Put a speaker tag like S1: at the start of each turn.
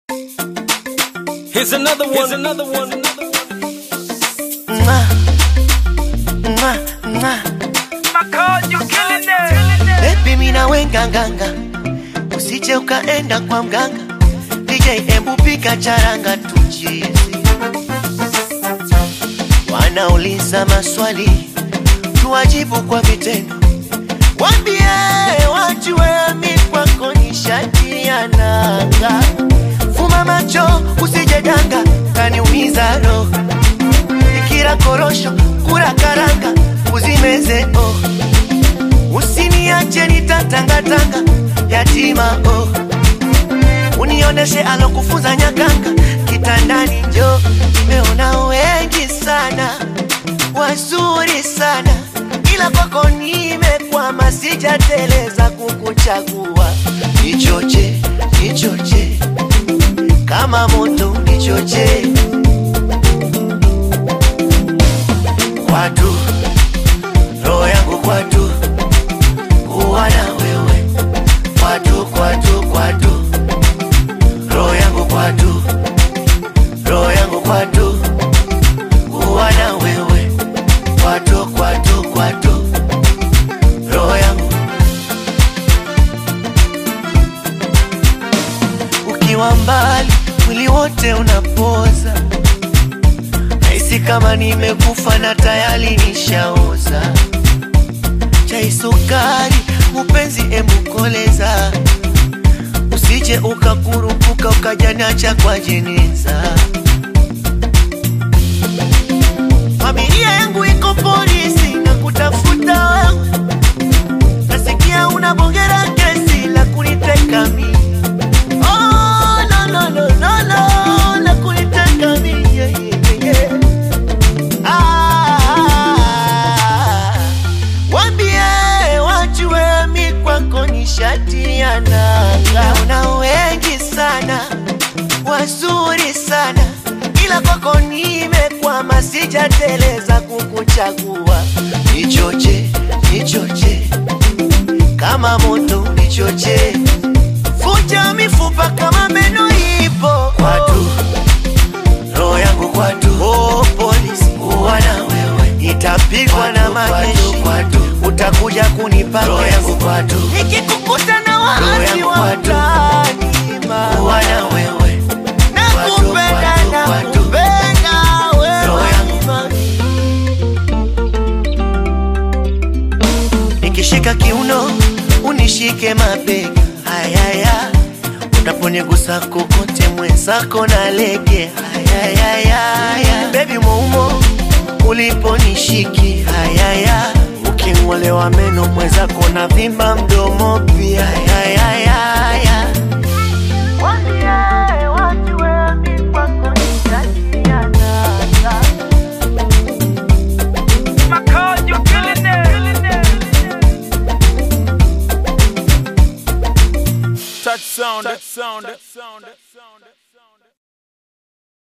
S1: Here's another one. Here's another one.
S2: Mwah. Mwah, mwah. Baby mina wenganganga, usije ukaenda kwa mganga. DJ embu pika charanga tuchizi. Wanauliza maswali, tuwajibu kwa vitendo. Wambie wajue mi kwako ni shati ya nanga. Fuma macho usije danga, kaniumiza roho ikira korosho kura karanga uzimeze oh. Usiniache nitatangatanga yatima oh. Unioneshe alokufunza nyakanga kitandani njo nimeona wengi sana wazuri sana ila kwako nimekwama sijateleza kukuchagua nichoche nichoche kama moto nichoche kwatu roho yangu kwatu kuwa na wewe kwatu kwatu kwatu roho yangu kwatu roho yangu kwatu kuwa na wewe kwatu kwatu kwatu roho yangu ukiwa mbali mwili wote unapoza Nahisi kama nimekufa na tayari nishaoza. Chai sukari, mupenzi emukoleza, usije ukakurupuka ukajanacha kwa jeneza. Familia yangu iko polisi na kutafuta wewe, nasikia unabongera kesi la kuniteka mimi. Oh, no, no, no, no, no, la kuniteka mimi, yeah, yeah, yeah. Ah, wambie wajue mi kwako ni shati ya nanga. Una wengi sana wazuri sana, ila kwako nimekwama, sijateleza kukuchagua. Nichoche, nichoche kama moto, nichoche vunja mifupa kama meno ipo kwatu roho yangu kwatu, oh, polisi kuwa na wewe, itapigwa na majeshi utakuja kunipa roho yangu kwatu, nikikukuta na waasi wa mtaani kuwa na wewe, nakupenda nakupenda wewe nikishika kiuno unishike mabega ayaya unaponigusa kokote mwenzako na lege ayayaya bebi moumo uliponishiki ayaya uking'olewa meno mwenzako na vimba mdomo pia ayayaya
S1: Touch sound. Touch sound. Touch sound.